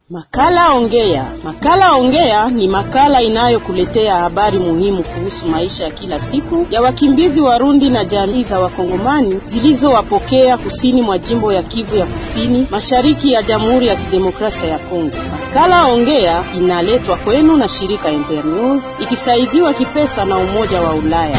Makala Ongea. Makala Ongea ni makala inayokuletea habari muhimu kuhusu maisha ya kila siku ya wakimbizi Warundi na jamii za Wakongomani zilizowapokea kusini mwa jimbo ya Kivu ya Kusini, mashariki ya Jamhuri ya Kidemokrasia ya Kongo. Makala Ongea inaletwa kwenu na shirika Internews ikisaidiwa kipesa na Umoja wa Ulaya.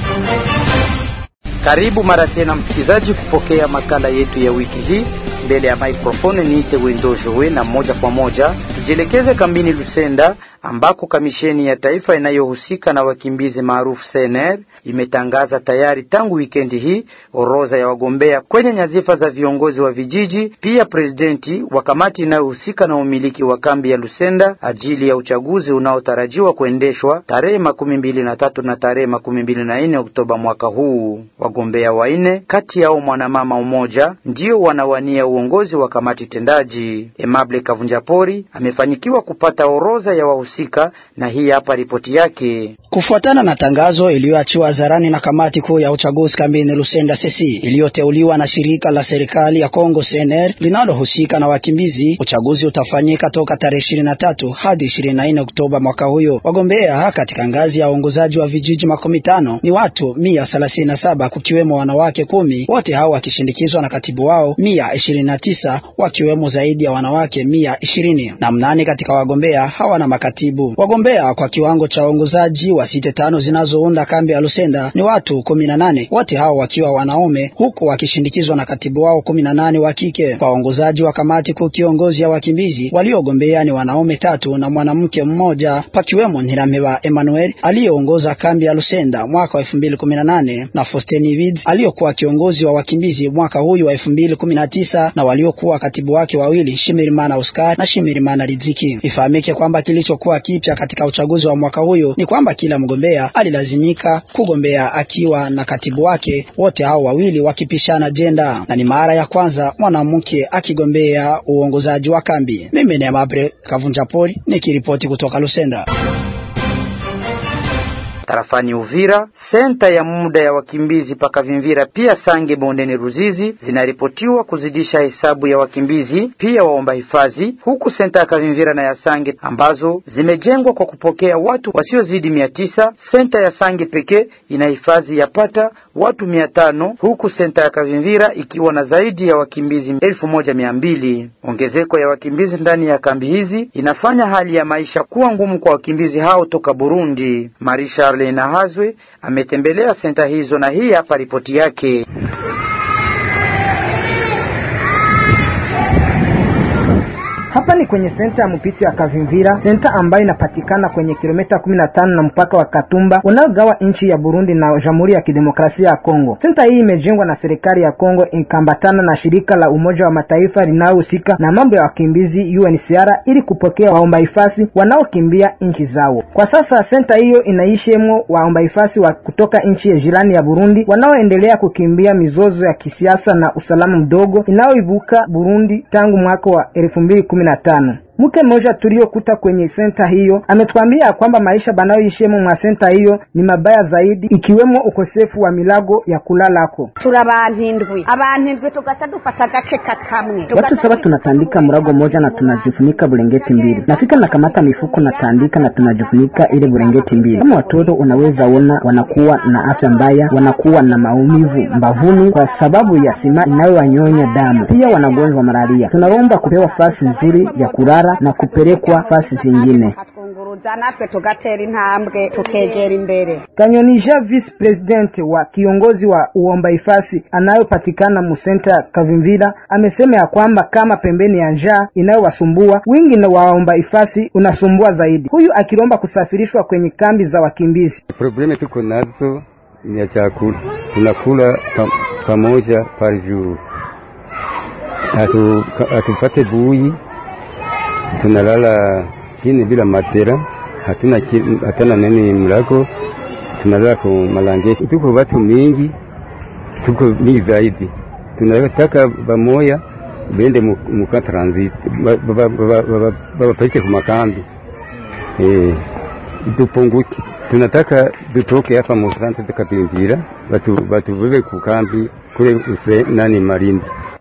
Karibu mara tena msikilizaji, kupokea makala yetu ya wiki hii. Mbele ya maikrofoni niite Wendo Jowe, na moja kwa moja tujielekeze kambini Lusenda ambako kamisheni ya taifa inayohusika na wakimbizi maarufu CNR imetangaza tayari tangu wikendi hii orodha ya wagombea kwenye nyazifa za viongozi wa vijiji, pia presidenti wa kamati inayohusika na umiliki wa kambi ya Lusenda ajili ya uchaguzi unaotarajiwa kuendeshwa tarehe makumi mbili na tatu na tarehe makumi mbili na nne Oktoba mwaka huu. Wagombea wanne kati yao mwanamama umoja ndio wanawania uongozi wa kamati tendaji. Emable Kavunjapori amefanyikiwa kupata orodha ya wahusika na hii hapa ripoti yake. Kufuatana na tangazo iliyoachiwa hadharani na kamati kuu ya uchaguzi kambini Lusenda sesi iliyoteuliwa na shirika la serikali ya Kongo CNR linalohusika na wakimbizi, uchaguzi utafanyika toka tarehe ishirini na tatu hadi ishirini na nne Oktoba mwaka huyo. Wagombea katika ngazi ya uongozaji wa vijiji makumi tano ni watu mia thelathini na saba kukiwemo wanawake kumi, wote hao wakishindikizwa na katibu wao mia ishirini na tisa wakiwemo zaidi ya wanawake mia ishirini na mnane katika wagombea hawana makatibu. Wagombea kwa kiwango cha uongozaji wa site tano zinazounda kambi ya Lusenda ni watu kumi na nane, wote hao wakiwa wanaume huku wakishindikizwa na katibu wao kumi na nane wa kike. Kwa uongozaji wa kamati kuu kiongozi ya wakimbizi waliogombea ni wanaume tatu na mwanamke mmoja, pakiwemo Ntirameba Emmanuel aliyeongoza kambi ya Lusenda mwaka wa elfu mbili kumi na nane na Fosteni Vids aliyokuwa kiongozi wa wakimbizi mwaka huyu wa elfu mbili kumi na tisa na waliokuwa katibu wake wawili Shimirimana Oscar na Shimirimana Riziki. Ifahamike kwamba kilichokuwa kipya katika uchaguzi wa mwaka huyo ni kwamba kila mgombea alilazimika kugombea akiwa na katibu wake, wote hao wawili wakipishana jenda, na ni mara ya kwanza mwanamke akigombea uongozaji wa kambi. Mimi ni Mabre Kavunja Poli nikiripoti kutoka Lusenda. Tarafani Uvira, senta ya muda ya wakimbizi Pakavimvira pia Sange bondeni Ruzizi zinaripotiwa kuzidisha hesabu ya wakimbizi pia waomba hifadhi, huku senta ya Kavimvira na ya Sange ambazo zimejengwa kwa kupokea watu wasiozidi mia tisa. Senta ya Sange pekee ina hifadhi yapata watu mia tano huku senta ya Kavimvira ikiwa na zaidi ya wakimbizi elfu moja mia mbili. Ongezeko ya wakimbizi ndani ya kambi hizi inafanya hali ya maisha kuwa ngumu kwa wakimbizi hao toka Burundi. Marisha Arlena Hazwe ametembelea senta hizo na hii hapa ripoti yake. Hapa ni kwenye senta ya mpito ya Kavimvira, senta ambayo inapatikana kwenye kilomita 15 na mpaka wa Katumba unaogawa nchi ya Burundi na Jamhuri ya Kidemokrasia ya Kongo. Senta hii imejengwa na serikali ya Kongo ikambatana na shirika la Umoja wa Mataifa linalohusika na mambo ya wakimbizi UNHCR ili kupokea waomba hifadhi wanaokimbia nchi zao. Kwa sasa senta hiyo inaishemo waomba hifadhi wa kutoka nchi ya jirani ya Burundi wanaoendelea kukimbia mizozo ya kisiasa na usalama mdogo inayoibuka Burundi tangu mwaka wa elfu mbili kumi na tano. Mke mmoja tuliokuta kwenye senta hiyo ametuambia kwamba maisha banayoishemo mwa senta hiyo ni mabaya zaidi, ikiwemo ukosefu wa milago ya kulalako. turi abantu indwi abantu indwi tugaca dufata agakeka kamwe Watu saba tunatandika mrago moja na tunajifunika bulengeti mbili. Nafika na kamata mifuko natandika na tunajifunika ile bulengeti mbili. Kama watoto unaweza ona wanakuwa na afya mbaya, wanakuwa na maumivu mbavuni kwa sababu ya sima inayowanyonya damu, pia wanagonjwa malaria. Tunaomba kupewa fasi nzuri ya kulala na kupelekwa fasi zingine. atwunguruza natwe tugatera intambwe tukegera imbere Kanyonisha vice president wa kiongozi wa uomba hifadhi anayopatikana musenta Kavimvira amesema ya kwamba kama pembeni ya njaa inayowasumbua wingi na waomba hifadhi unasumbua zaidi, huyu akilomba kusafirishwa kwenye kambi za wakimbizi. Probleme tuko nazo ni ya chakula, tunakula pa, pamoja par jour, Hatu- hatupate bui, tunalala chini bila matera, hatuna ki- hatuna nini mlago, tunalala kwa malangeti. Tuko watu mingi, tuko mingi zaidi, tunataka bamoya bende mu- muka transit babapeleke ku makambi eh, tupunguke. Tunataka tutoke hapa mu sante tukapingira, batu batubebe ku kambi kule use nani Malindi.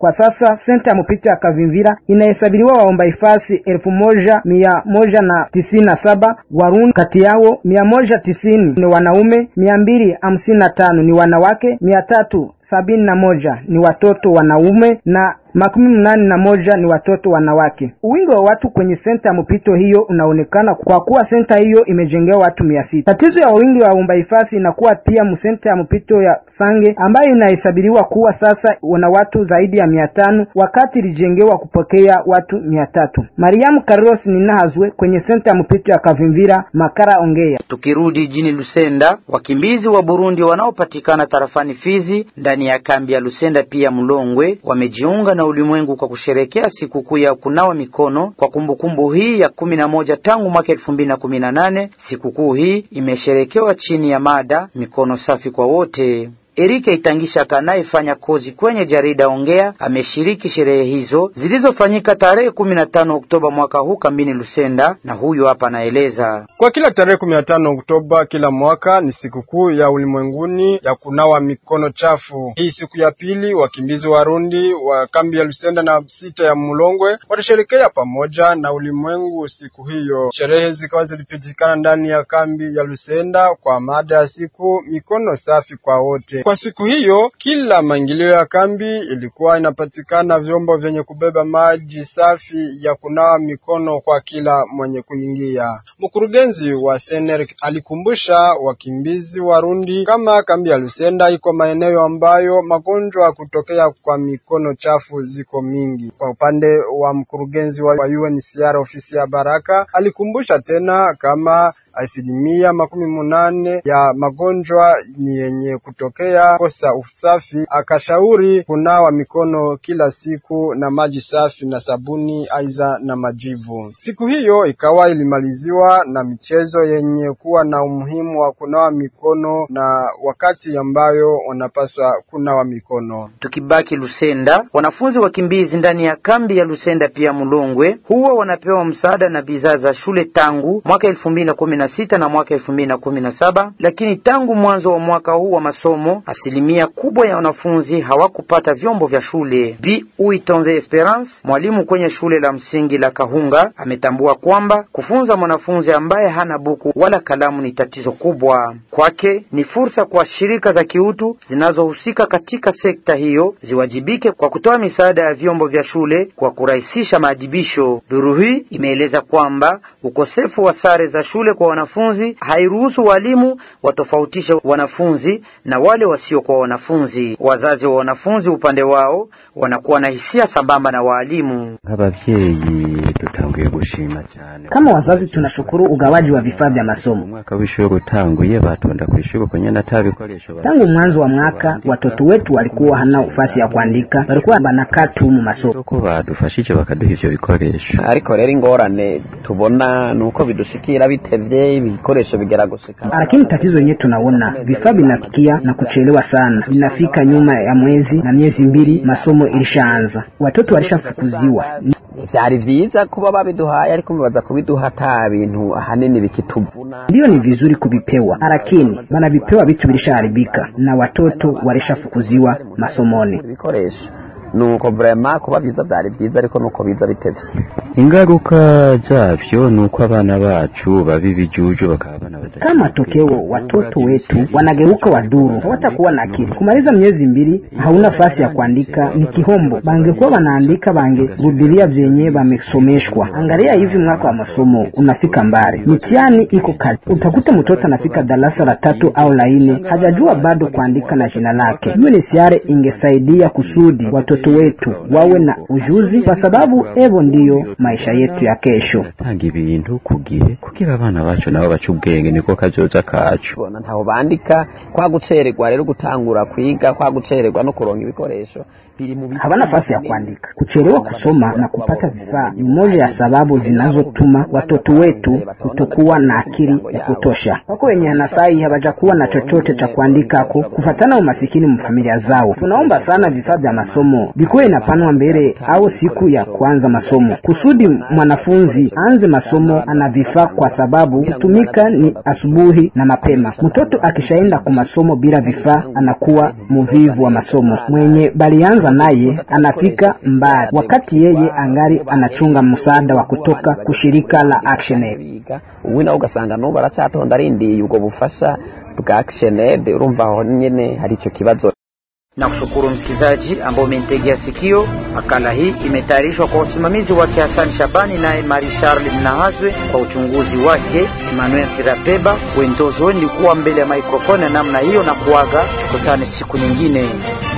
Kwa sasa senta ya mpito ya Kavimvira inahesabiliwa waomba hifadhi elfu moja mia moja na tisini na saba Warundi, kati yao mia moja tisini ni wanaume, mia mbili hamsini na tano ni wanawake, mia tatu sabini na moja ni watoto wanaume na makumi mnane na moja ni watoto wanawake. Wingi wa watu kwenye senta ya mpito hiyo unaonekana kwa kuwa senta hiyo imejengewa watu mia sita. Tatizo ya wingi wa waomba hifadhi inakuwa pia msenta ya mpito ya Sange ambayo inahesabiliwa kuwa sasa wana watu zaidi ya mia tano wakati ilijengewa kupokea watu mia tatu. Mariamu Carlos Ninahazwe kwenye senta ya mpito ya Kavimvira, Makara ongea. Tukirudi jijini Lusenda, wakimbizi wa Burundi wanaopatikana tarafani Fizi ndani ya kambi ya Lusenda pia Mlongwe wamejiunga na ulimwengu kwa kusherekea sikukuu ya kunawa mikono kwa kumbukumbu hii ya kumi na moja tangu mwaka elfu mbili na kumi na nane. Sikukuu hii imesherekewa chini ya mada mikono safi kwa wote. Erike Itangisha anayefanya kozi kwenye jarida Ongea ameshiriki sherehe hizo zilizofanyika tarehe 15 Oktoba mwaka huu kambini Lusenda, na huyu hapa anaeleza. Kwa kila tarehe 15 Oktoba kila mwaka ni sikukuu ya ulimwenguni ya kunawa mikono chafu. Hii siku ya pili, wakimbizi Warundi wa kambi ya Lusenda na sita ya Mulongwe watasherekea pamoja na ulimwengu siku hiyo. Sherehe zikawa zilipitikana ndani ya kambi ya Lusenda kwa mada ya siku mikono safi kwa wote. Kwa siku hiyo kila maingilio ya kambi ilikuwa inapatikana vyombo vyenye kubeba maji safi ya kunawa mikono kwa kila mwenye kuingia. Mkurugenzi wa Sener alikumbusha wakimbizi Warundi kama kambi ya Lusenda iko maeneo ambayo magonjwa kutokea kwa mikono chafu ziko mingi. Kwa upande wa mkurugenzi wa UNHCR ofisi ya Baraka alikumbusha tena kama asilimia makumi munane ya magonjwa ni yenye kutokea kosa usafi. Akashauri kunawa mikono kila siku na maji safi na sabuni, aiza na majivu. Siku hiyo ikawa ilimaliziwa na michezo yenye kuwa na umuhimu wa kunawa mikono na wakati ambayo wanapaswa kunawa mikono. Tukibaki Lusenda, wanafunzi wakimbizi ndani ya kambi ya Lusenda pia Mulongwe huwa wanapewa msaada na bidhaa za shule tangu mwaka elfu mbili na kumi na sita na mwaka elfu mbili na kumi na saba lakini tangu mwanzo wa mwaka huu wa masomo asilimia kubwa ya wanafunzi hawakupata vyombo vya shule. Bi Uitonze Esperance, mwalimu kwenye shule la msingi la Kahunga, ametambua kwamba kufunza mwanafunzi ambaye hana buku wala kalamu ni tatizo kubwa kwake. Ni fursa kwa shirika za kiutu zinazohusika katika sekta hiyo ziwajibike kwa kutoa misaada ya vyombo vya shule kwa kurahisisha maadibisho. Duru hii imeeleza kwamba ukosefu wa sare za shule kwa wanafunzi hairuhusu walimu watofautishe wanafunzi na wale wasiokuwa wanafunzi. Wazazi wa wanafunzi upande wao wanakuwa na hisia sambamba na waalimu. nk'abavyeyi dutanguye gushima cyane Kama wazazi tunashukuru ugawaji wa vifaa vya masomo. umwaka w'ishuri utanguye batonda ku ishuri kwenye nata bikoresho ba- Tangu mwanzo wa mwaka watoto wetu walikuwa hana nafasi ya kuandika, walikuwa banakaa tu mu masomo. ko badufashije bakaduha ivyo bikoresho ariko rero ingorane tubona ni uko bidushikira bitevye ibikoresho bigera gushika Lakini tatizo yenyewe tunaona vifaa vinafikia na kuchelewa sana, vinafika nyuma ya mwezi na miezi mbili masomo ilishaanza, watoto walishafukuziwa. vyari vyiza kuba babiduhaye ariko mubaza kubiduha ata bintu ahanini bikituvuna Ndiyo, ni vizuri kuvipewa, lakini wanavipewa vitu vilishaharibika na watoto walishafukuziwa masomoni. ibikoresho nuko vrema kuba vyiza vyari vyiza ariko nuko biza bitevye ingaruka zavyo ni uko abana bacu baba ibijuju bakaba abana badashaka Kama matokeo watoto wetu wanageuka waduru, hawatakuwa na akili. Kumaliza miezi mbili hauna nafasi ya kuandika ni kihombo. Bangekuwa wanaandika bangerudilia vyenye wamesomeshwa. Angalia hivi, mwaka wa masomo unafika mbali, mitihani iko kali. Utakuta mtoto anafika darasa la tatu au la nne hajajua bado kuandika na jina lake. UNHCR ingesaidia kusudi watoto wetu wawe na ujuzi, kwa sababu evo ndiyo maisha yetu ya kesho. tanga ibintu ku gihe kugira abana bacu nabo bace ubwenge niko kazoza kacu bona ntaho bandika kwa gucererwa rero gutangura kwiga kwa gucererwa no kuronka ibikoresho biri mu hawana nafasi ya kuandika. Kuchelewa kusoma na kupata vifaa ni moja ya sababu zinazotuma watoto wetu kutokuwa na akili ya kutosha. Wako wenye hanasai hawajakuwa na chochote cha kuandikako kufatana umasikini mfamilia zao. Tunaomba sana vifaa vya masomo vikuwe inapanwa mbele au siku ya kuanza masomo, kusudi mwanafunzi anze masomo ana vifaa, kwa sababu kutumika ni asubuhi na mapema. Mtoto akishaenda kwa masomo bila vifaa anakuwa muvivu wa masomo. Mwenye balianza naye anafika mbali, wakati yeye angali anachunga msaada wa kutoka kushirika la Action Aid. ubu nawe ugasanga n'ubu aracyatonda arindiye ubwo bufasha bwa Action Aid urumva aho nyine hari icyo kibazo na kushukuru msikilizaji ambao umenitegea sikio. Makala hii imetayarishwa kwa usimamizi wake Hassan Shabani naye Marie Charles Mnahazwe, kwa uchunguzi wake Emmanuel Tirapeba. Wendozo nilikuwa mbele ya maikrofoni ya namna hiyo na kuaga, tukutane siku nyingine.